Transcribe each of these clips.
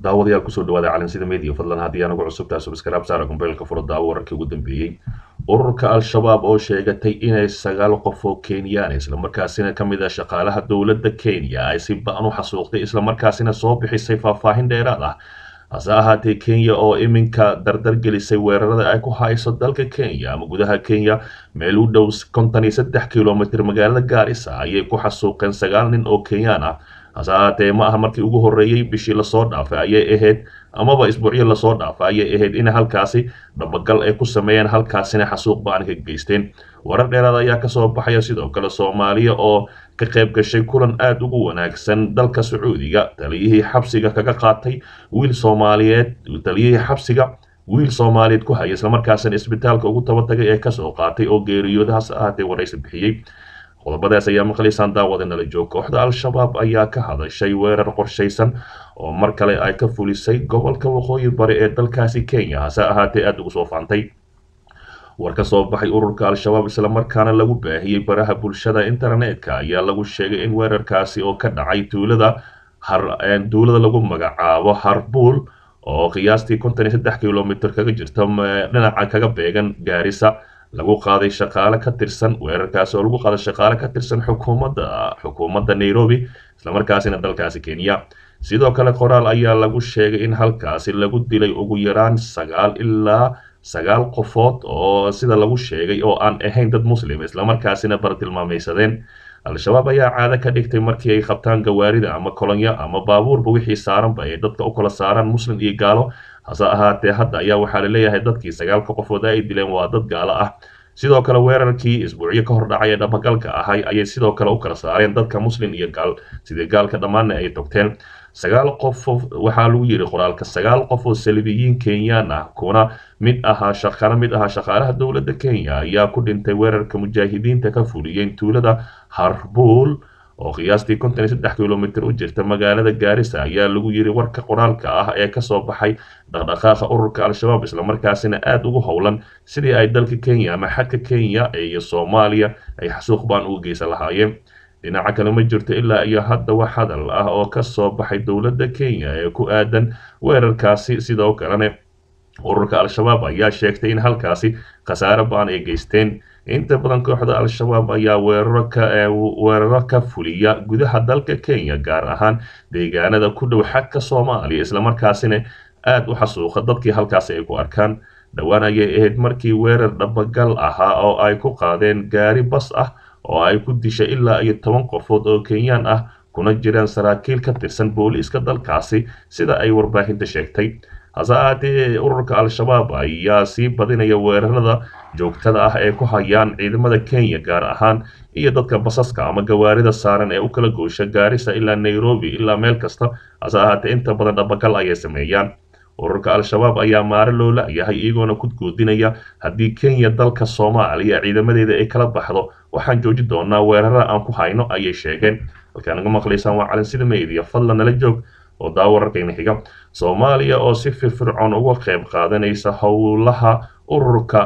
daawadayaal kusoo dhawaada calansida media fadlan haddii aanagu cusubtahay subscribe saara kumbeylka furo daawo wararkii ugu dambeeyey ururka al-shabaab oo sheegatay inay sagaal qof oo kenyaan islamarkaasina ka mid ah shaqaalaha dowladda kenya ay si ba-an u xasuuqday islamarkaasina soo bixisay faahfaahin dheeraad ah hase ahaatee kenya oo iminka dardar gelisay weerarada ay ku hayso dalka kenya ama gudaha kenya meel u dhow konton iyo saddex kilomitr magaalada gaarisa ayay ku xasuuqeen sagaal nin oo kenyaan ah hase ahaatee ma aha markii ugu horreeyey bishii lasoo dhaafay ayay ahayd amaba isbuucyo lasoo dhaafay ayay ahayd in halkaasi dhabagal ay ku sameeyeen halkaasina xasuuq ba-an ka geysteen warar dheeraad ayaa kasoo baxaya sidoo kale soomaaliya oo ka qayb gashay kulan aada ugu wanaagsan dalka sacuudiga taliyihii xabsiga kaga qaatay wiil soomaaliyeed taliyihii xabsiga wiil soomaaliyeed ku haya islamarkaasina isbitaalka ugu tabatagay ee kasoo qaatay oo geeriyoodahaas ahaatee waraysi bixiyey qodobadaas ayaa maqlaysaan daawada nala joog kooxda al-shabaab ayaa ka hadashay weerar qorshaysan oo mar kale ay ka fulisay gobolka waqooyi bari ee dalkaasi kenya hase ahaatee aada ugu soo faantay war ka soo baxay ururka al-shabaab islamarkaana lagu baahiyey baraha bulshada internetka ayaa lagu sheegay in weerarkaasi oo ka dhacay tuulada tuulada lagu magacaabo harbuul oo qiyaastii konton iyo saddex kilomitr kaga jirta dhinaca kaga beegan gaarisa lagu qaaday shaqaale ka tirsan weerarkaasi oo lagu qaaday shaqaale ka tirsan xukuumadda xukuumadda nairobi islamarkaasina dalkaasi kenya sidoo kale qoraal ayaa lagu sheegay in halkaasi lagu dilay ugu yaraan sagaal ilaa sagaal qofood oo sida lagu sheegay oo aan ahayn dad muslim islamarkaasina bartilmaamaysadeen al-shabaab ayaa caado ka dhigtay markii ay qabtaan gawaarida ama kolonyo ama baabuurba wixii saaranba ay dadka u kala saaraan muslim iyo gaalo hase ahaatee hadda ayaa waxaa laleeyahay dadkii sagaalka qofood ay dileen waa dad gaalo ah sidoo kale weerarkii isbuucyo ka hor dhacay ee dhabagalka ahay ayay sidoo kale u kala saareen dadka muslim iyo gaal sidii gaalka dhammaanna ay togteen sagaal qof waxaa lagu yidhi qoraalka sagaal qof oo salibiyiin kenyaan ah kuna mid ahaa shaqana mid ahaa shaqaalaha dowladda kenya ayaa ku dhintay weerarka mujaahidiinta ka fuliyeen tuulada harbuul oo qiyaastii konton iyo saddex kilomitr u jirta magaalada gaarisa ayaa lagu yidhi warka qoraalka ah ee kasoo baxay dhaqdhaqaaqa ururka al-shabaab islamarkaasina aada ugu howlan sidii ay dalka kenya ama xadka kenya iyo soomaaliya ay xasuuq baan uga geysan lahaayeen dhinaca kale ma jirto ilaa iyo hadda wax hadal ah oo kasoo baxay dowladda kenya ee ku aadan weerarkaasi sidoo kalena ururka al-shabaab ayaa sheegtay in halkaasi khasaare ba-an ay geysteen inta badan kooxda al-shabaab ayaa weeraro ka weeraro ka fuliya gudaha dalka kenya gaar ahaan deegaanada ku dhow xagka soomaaliya islamarkaasina aada u xasuuqa dadkii halkaasi ay ku arkaan dhowaan ayay ahayd markii weerar dhabagal ahaa oo ay ku qaadeen gaari bas ah oo ay ku dishay ilaa iyo toban qofood oo kenyaan ah kuna jiraan saraakiil ka tirsan booliiska dalkaasi sida ay warbaahinta sheegtay hase ahaatee ururka al-shabaab ayaa sii badinaya weerarada joogtada ah ee ku hayaan ciidamada kenya gaar ahaan iyo dadka basaska ama gawaarida saaran ee u kala goosha gaarisa ilaa nairobi ilaa meel kasta hase ahaatee inta badan dhabagal ayay sameeyaan ururka al-shabaab ayaa maare loo la-yahay iyagoona ku goodinaya haddii kenya dalka soomaaliya ciidamadeeda ay kala baxdo waxaan jooji doonaa weerarada aan ku hayno ayay sheegeen halkaa naga maqlaysaan waa calansida media fadlan nala joog oo daawo wararkayna xiga soomaaliya oo si firfircoon uga qayb qaadanaysa howlaha ururka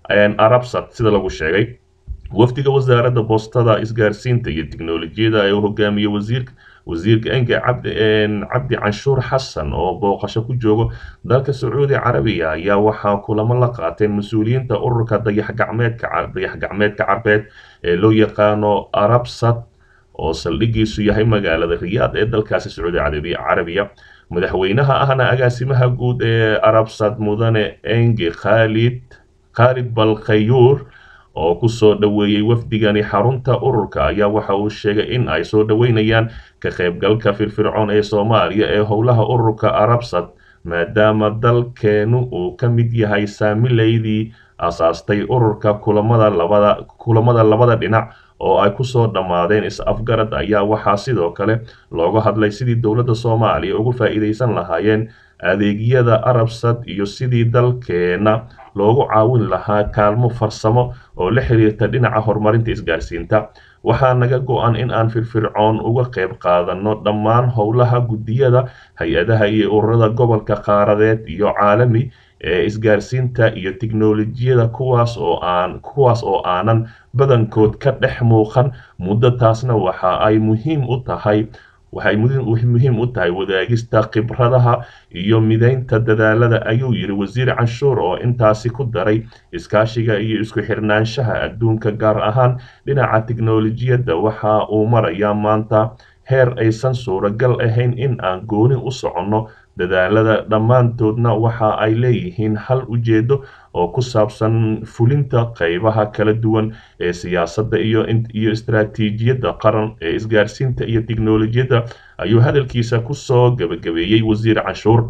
arabsat sida lagu sheegay wafdiga wasaaradda boostada isgaarsiinta iyo tiknolojiyada ee hogaamiye wasiirka wasiirka enga cabdi cabdi canshuur xasan oo booqasho ku joogo dalka sacuudi carabiya ayaa waxaa kulamo la qaateen mas-uuliyiinta ururka dayaxgacmeedka dayax-gacmeedka carbeed ee loo yaqaano arabsat oo saldhigiisu yahay magaalada riyaad ee dalkaasi sacuudi carabiya madaxweynaha ahna agaasimaha guud ee arabsat mudane engi khalid khaalid balkhayuur oo kusoo dhoweeyey wafdigani xarunta ururka ayaa waxa uu sheegay in ay soo dhoweynayaan ka qaybgalka firfircoon ee soomaaliya ee howlaha ururka arabsat maadaama dalkeenu uu ka mid yahay saamileydii asaastay ururka kulamada labada kulamada labada dhinac oo ay kusoo dhammaadeen is-afgarad ayaa waxaa sidoo kale looga hadlay sidii dowladda soomaaliya ugu faa'iidaysan lahaayeen adeegyada arabsat iyo sidii dalkeena loogu caawin lahaa kaalmo farsamo oo la xiriirta dhinaca horumarinta isgaarsiinta waxaa naga go-an in aan firfircoon uga qayb qaadanno dhammaan howlaha guddiyada hay-adaha iyo ururada gobolka qaaradeed iyo caalami ee isgaarsiinta iyo tiknolojiyada kuwaas oo aan kuwaas oo aanan badankood ka dhex muuqan muddo taasna waxa ay muhiim u tahay waxay muhiim u tahay wadaagista khibradaha iyo midaynta dadaalada ayuu yidhi wasiir canshuur oo intaasi ku daray iskaashiga iyo isku xirnaanshaha adduunka gaar ahaan dhinaca tiknolojiyadda waxa uu marayaa maanta heer aysan suuragal ahayn in aan gooni u soconno dadaalada dhammaantoodna waxa ay leeyihiin hal ujeedo oo ku saabsan fulinta qaybaha kala duwan ee siyaasadda iyo iyo istaraatiijiyadda qaran ee isgaarsiinta iyo tiknolojiyadda ayuu hadalkiisa kusoo gabagabeeyey wasiir canshuur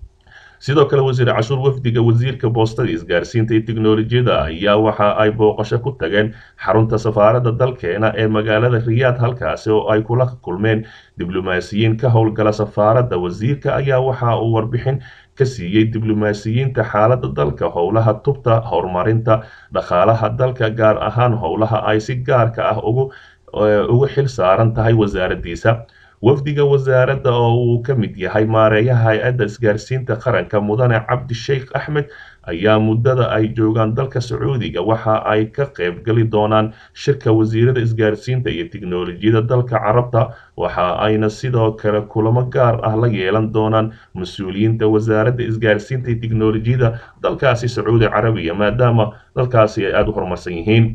sidoo kale wasiir cashuur wafdiga wasiirka boostada isgaarsiinta iyo tiknolojiyadda ayaa waxa ay booqasho ku tageen xarunta safaaradda dalkeena ee magaalada riyaad halkaasi oo ay kula kulmeen diblomaasiyiin ka howlgala safaaradda wasiirka ayaa waxa uu warbixin ka siiyey diblomaasiyiinta xaaladda dalka howlaha tubta horumarinta dhaqaalaha dalka gaar ahaan howlaha ay si gaarka ah ugu ugu xil saaran tahay wasaaraddiisa wafdiga wasaaradda oo uu ka mid yahay maareeyaha hay-adda isgaarsiinta qaranka mudane cabdi sheikh axmed ayaa muddada ay joogaan dalka sacuudiga waxa ay ka qaybgali doonaan shirka wasiirada isgaarsiinta iyo tiknolojiyadda dalka carabta waxa ayna sidoo kale kulamo gaar ah la yeelan doonaan mas-uuliyiinta wasaaradda isgaarsiinta iyo tiknolojiyadda dalkaasi sacuudi carabiya maadaama dalkaasi ay aada u horumarsan yihiin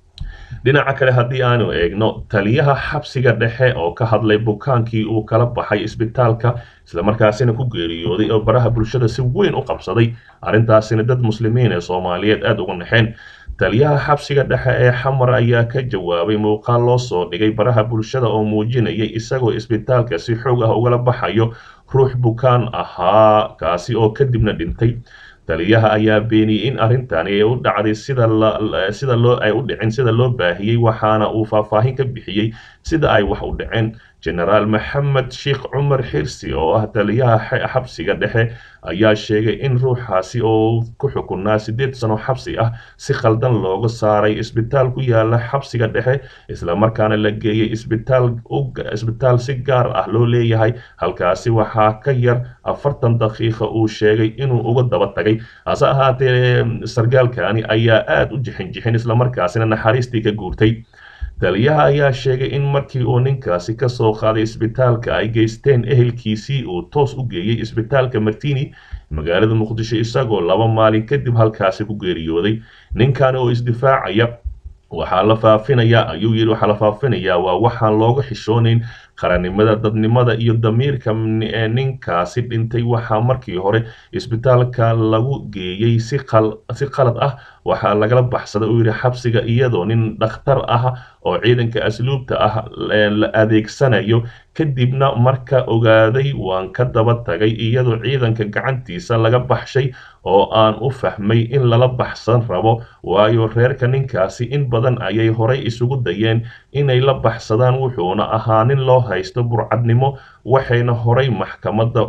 dhinaca kale haddii aanu eegno taliyaha xabsiga dhexe oo ka hadlay bukaankii uu kala baxay isbitaalka islamarkaasina ku geeriyooday oo baraha bulshada si weyn u qabsaday arrintaasina dad muslimiin ee soomaaliyeed aada uga naxeen taliyaha xabsiga dhexe ee xamar ayaa ka jawaabay muuqaal loo soo dhigay baraha bulshada oo muujinayay isagoo isbitaalka si xoog ah ugala baxayo ruux bukaan ahaa kaasi oo kadibna dhintay taliyaha ayaa beeniyey in arrintani ay u dhacday sida sida loo ay u dhicin sida loo baahiyey waxaana uu faahfaahin ka bixiyey sida ay wax u dhaceen genaraal maxamed sheikh cumar xirsi oo ah taliyaha xabsiga dhexe ayaa sheegay in ruuxaasi oo ku xukunaa siddeed sano xabsi ah si khaldan looga saaray isbitaal ku yaala xabsiga dhexe islamarkaana la geeyey isbitaal isbitaal si gaar ah loo leeyahay halkaasi waxaa ka yar afartan daqiiqa uu sheegay inuu uga daba tagay hase ahaatee sargaalkani ayaa aada u jixin jixin islamarkaasina naxariistii ka guurtay taliyaha ayaa sheegay in markii uu ninkaasi ka soo qaaday isbitaalka ay geysteen ehelkiisii uu toos u geeyey isbitaalka martini magaalada muqdisho isagoo laba maalin kadib halkaasi ku geeriyooday ninkan oo isdifaacaya waxaa la faafinayaa ayuu yidhi waxaa la faafinayaa waa waxaan looga xishoonayn qarannimada dadnimada iyo damiirka ninkaasi dhintay waxaa markii hore isbitaalka lagu geeyey si qalad ah waxaa lagala baxsaday uu yidhi xabsiga iyadoo nin dhakhtar ah oo ciidanka asluubta ah la adeegsanayo kadibna marka ogaaday waan ka daba tagay iyadoo ciidanka gacantiisa laga baxshay oo aan u fahmay in lala baxsan rabo waayo reerka ninkaasi in badan ayay horay isugu dayeen inay la baxsadaan wuxuuna ahaa nin loo haysto burcadnimo waxayna horay maxkamadda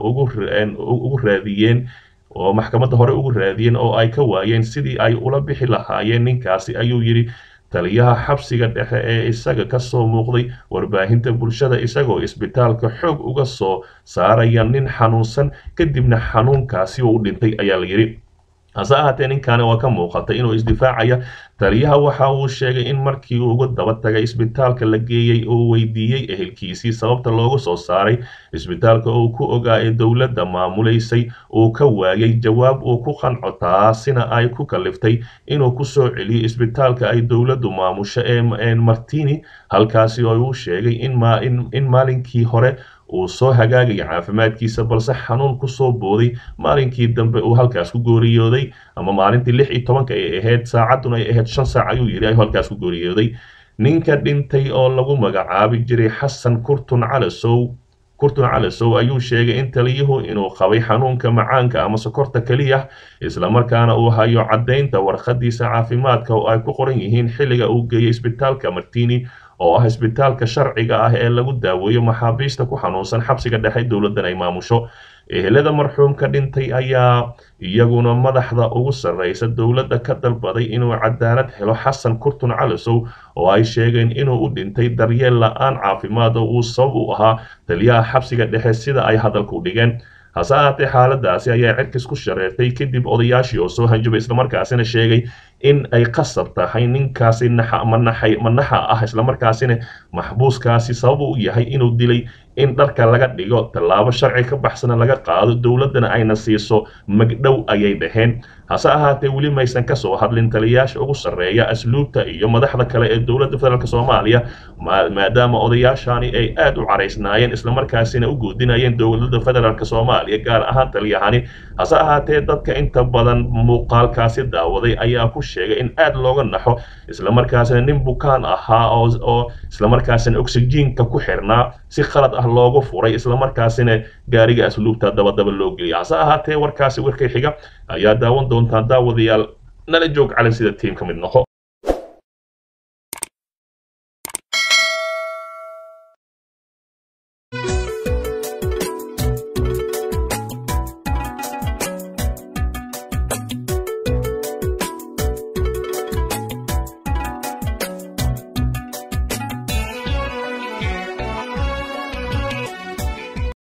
ugu raadiyeen oo maxkamadda hore ugu raadiyeen oo ay ka waayeen sidii ay ula bixi lahaayeen ninkaasi ayuu yidhi taliyaha xabsiga dhexe ee isaga ka soo muuqday warbaahinta bulshada isagoo isbitaalka xoog uga soo saaraya nin xanuunsan kadibna xanuunkaasi oo u dhintay ayaa la yidhi hase ahaatee ninkaani waa ka muuqatay inuu isdifaacaya taliyaha waxa uu sheegay in markii uu uga daba tagay isbitaalka la geeyey uu weydiiyey ehelkiisii sababta loogu soo saaray isbitaalka uu ku ogaa ee dowladda maamulaysay uu ka waayay jawaab uu ku qanco taasina ay ku kaliftay inuu ku soo celiyo isbitaalka ay dowladdu maamusho ee martini halkaasi oo uu sheegay in maalinkii hore uu soo hagaagaya caafimaadkiisa balse xanuun kusoo booday maalinkii dambe uu halkaas ku gooriyooday ama maalintii lix iyo tobanka ay ahayd saacadduna ay ahayd shan saac ayuu yidhi ayuu halkaas ku gooriyooday ninka dhintay oo lagu magacaabi jiray xasan kurtun calasow kurtun calasow ayuu sheegay in taliyuhu inuu qabay xanuunka macaanka ama sokorta keliya islamarkaana uu hayo caddaynta warqadiisa caafimaadka oo ay ku qoran yihiin xilliga uu geeyey isbitaalka martini oo ah isbitaalka sharciga ah ee lagu daaweeyo maxaabiista ku xanuunsan xabsiga dhexe dowladdan ay maamusho ehelada marxuumka dhintay ayaa iyaguna madaxda ugu sarreysa dowladda ka dalbaday inuu cadaalad helo xasan kurtun calasow oo ay sheegeen inuu u dhintay daryeel la-aan caafimaad oo uu sabab u ahaa taliyaha xabsiga dhexe sida ay hadalku dhigeen hase ahaatee xaaladaasi ayaa cirkis ku shareertay kadib odayaashii oo soo hanjabay islamarkaasina sheegay in ay qasab tahay ninkaasi naxa manaxay manaxa ah islamarkaasina maxbuuskaasi sabab u yahay inuu dilay in dharka laga dhigo tallaabo sharci ka baxsana laga qaado dowladdana ayna siiso magdhow ayay dhaheen hase ahaatee weli maysan ka soo hadlin taliyayaasha ugu sarreeya asluubta iyo madaxda kale ee dowladda federaalk soomaaliya maadaama odayaashani ay aad u caraysnaayeen islamarkaasina u goodinayeen dowladda federaalk soomaaliya gaar ahaan taliyahani hase ahaatee dadka inta badan muuqaalkaasi daawaday ayaa ku sheegay in aad looga naxo islamarkaasina nin bukaan ahaa oo islamarkaasina oxygiinka ku xirnaa si qalad ah loogu furay islamarkaasina gaariga asluubta dabadaba loo geliyay hase ahaatee warkaasi warkay xiga ayaa daawan doontaan daawadayaal nala joog calan sida tiim ka mid noqo